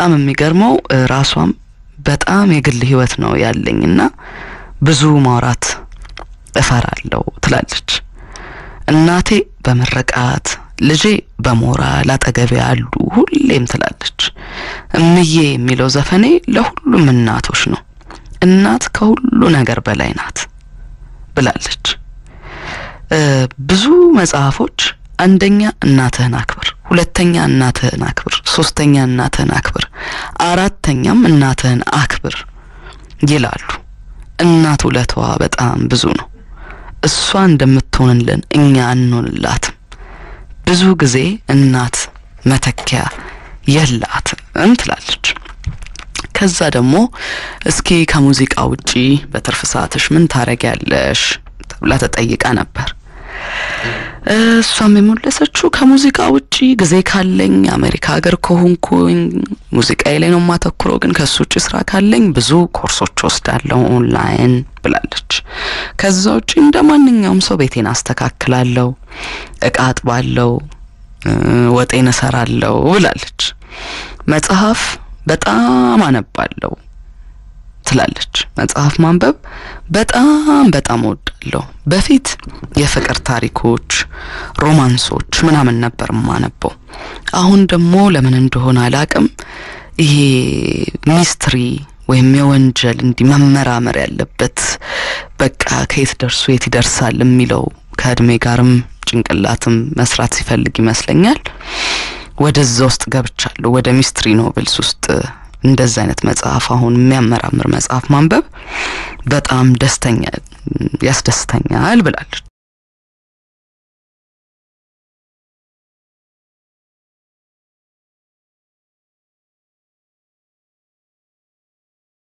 በጣም የሚገርመው ራሷም በጣም የግል ህይወት ነው ያለኝና ብዙ ማውራት እፈራለሁ ትላለች። እናቴ በምርቃት ልጄ በሞራል አጠገቤ አሉ ሁሌም ትላለች። እምዬ የሚለው ዘፈኔ ለሁሉም እናቶች ነው። እናት ከሁሉ ነገር በላይ ናት ብላለች። ብዙ መጽሐፎች አንደኛ እናትህን አክብር፣ ሁለተኛ እናትህን አክብር፣ ሶስተኛ እናትህን አክብር፣ አራተኛም እናትህን አክብር ይላሉ። እናት ውለቷ በጣም ብዙ ነው። እሷ እንደምትሆንልን እኛ አንሆንላትም። ብዙ ጊዜ እናት መተኪያ የላትም ትላለች። ከዛ ደግሞ እስኪ ከሙዚቃ ውጪ በትርፍ ሰዓትሽ ምን ታረጊያለሽ ተብላ ተጠይቃ ነበር። እሷም የመለሰችው ከሙዚቃ ውጪ ጊዜ ካለኝ አሜሪካ ሀገር ከሆንኩኝ ሙዚቃዬ ላይ ነው የማተኩረው፣ ግን ከሱ ውጭ ስራ ካለኝ ብዙ ኮርሶች ወስዳለሁ ኦንላይን ብላለች። ከዛ ውጪ እንደ ማንኛውም ሰው ቤቴን አስተካክላለሁ፣ እቃ አጥባለሁ፣ ወጤን እሰራለሁ ብላለች። መጽሐፍ በጣም አነባለሁ ትላለች። መጽሐፍ ማንበብ በጣም በጣም እወዳለሁ። በፊት የፍቅር ታሪኮች፣ ሮማንሶች ምናምን ነበር የማነበው። አሁን ደግሞ ለምን እንደሆነ አላቅም ይሄ ሚስትሪ ወይም የወንጀል እንዲህ መመራመር ያለበት በቃ ከየት ደርሶ የት ይደርሳል የሚለው ከእድሜ ጋርም ጭንቅላትም መስራት ሲፈልግ ይመስለኛል ወደዛ ውስጥ ገብቻለሁ። ወደ ሚስትሪ ኖቬልስ ውስጥ እንደዛ አይነት መጽሐፍ አሁን የሚያመራምር መጽሐፍ ማንበብ በጣም ደስተኛ ያስደስተኛል ብላለች።